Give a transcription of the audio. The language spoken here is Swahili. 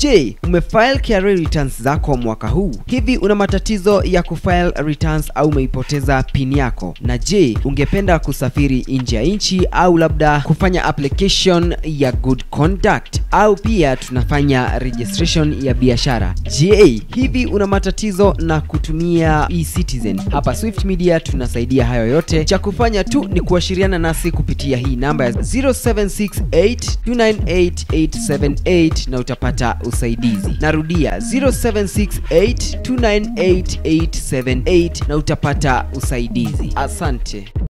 Je, umefile KRA returns zako mwaka huu? Hivi una matatizo ya kufile returns au umeipoteza pin yako? Na je, ungependa kusafiri nje ya nchi au labda kufanya application ya good conduct au pia tunafanya registration ya biashara? Je, hivi una matatizo na kutumia eCitizen? Hapa Swift Media tunasaidia hayo yote. Cha kufanya tu ni kuashiriana nasi kupitia hii namba ya 0768298878 na utapata usaidizi. Narudia 0768298878 na utapata usaidizi. Asante.